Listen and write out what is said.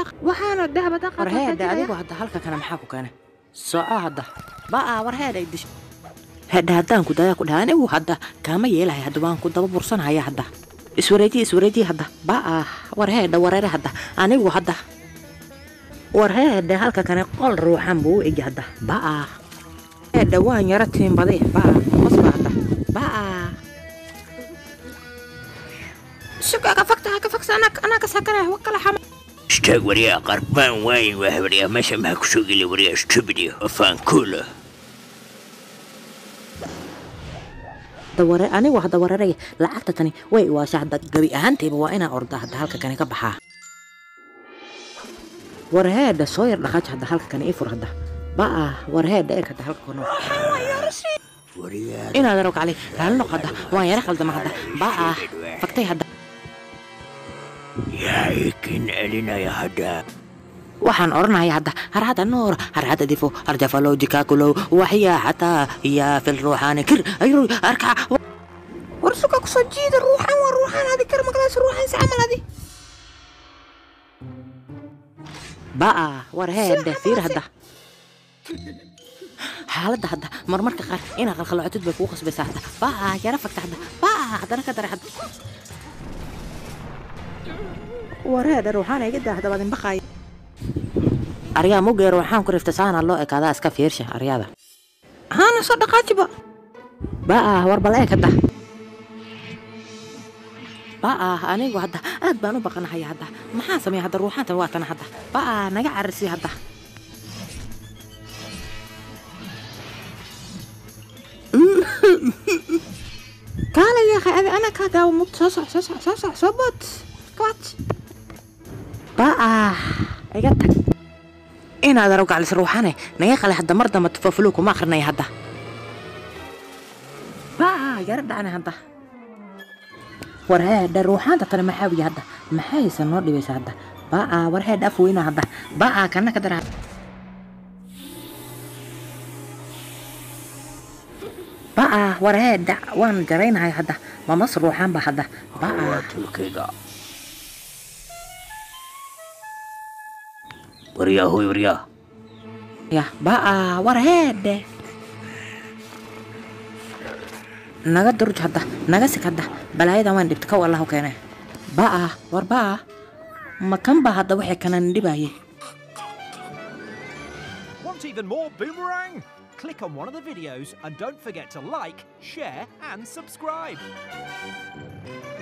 waxaana dahaba war heedhe adigu hadda halka kana maxaa ku keena soco hadda ba'a war heedhe dish hedhe haddaan ku dayaa ku dhaha anigu hadda kaama yeelahay hadda waan ku daba bursanaya hadda iswareejiye iswareejiye hadda ba'a war heedhe wareere hadda anigu hadda war heedhe halka kane qol ruuxan buu u egi hadda ba'a heedhe waan yara tiimbade ba'a qosba hadda ba'a suga ka fakta ka faksa anaa anaa ka sakanaya wakala xama istaag waryaa qarbaan waayin waa waryaa meesha maxaa ku soo geli waryaa stupidio afaan kuula daware anigu hadda wareeraya lacagta tani way waasha hadda gabi ahaantayba waa inaa orda hadda halka kani ka baxaa warheedha soo yar dhaqaaj hadda halka kani ii fur hadda ba'a warheedha eeg hadda halka kono inaad arog cali raali noq hadda waan yara qaldama hadda ba'a faktay hadda yaa ikin celinaya hadda waxaan odhanaya hadda har hadda noor har hadda difo har jafalojikakulow waxyaa xataa yaa fil ruuxaani kir ayru arkaa war suga kusoo jiida ruuxan waa ruuxan adi kar maqlaas ruuxan si camal adi ba'a war heedhe fiir hadda xaaladda hadda marmarka qaar inaa qalqaloocotid bay kugu qasbaysaa hadda ba'a yara fagta hadda ba'a haddana ka dara hadda war heedhe ruuxaan iga daa hadda baad inbaqaay aryaa mugeer waxaan ku rifta saana loo ekaadaa iska fiirsha aryada haana soo dhaqaajiba ba'a war bal eeg hadda ba'a anigu hadda aad baan u baqanahaya hadda maxaa sameeya hadda ruuxaantan waa tana hadda ba'a naga cararsi hadda kaala yaaqay adi ana kaa daawo mugd soo soc soo soc soo soc soo bood kawaaj ba'a iga tag inaad arag galis ruuxane naga qale hadda mar damba tufafuluu kuma akrinaya hadda ba'a yara dhacna hadda war heedhe ruuxaanta tani maxaa wiya hadda maxaysan noo dhibaysa hadda ba'a war heedhe af weyna hadda ba'a kana ka dara ba'a war heedhe waan jaraynahay hadda mamas ruuxaan ba hadda ba'a waa tulkayga waryaa hoy waryaa ya ba'a war heedhe naga durj hadda naga sig hadda balaayadan waan dhibta kow allahu keene ba'a war ba'a ma kan ba hadda waxay kanan dhibaye Want even more Boomerang? Click on one of the videos and don't forget to like, share, and subscribe.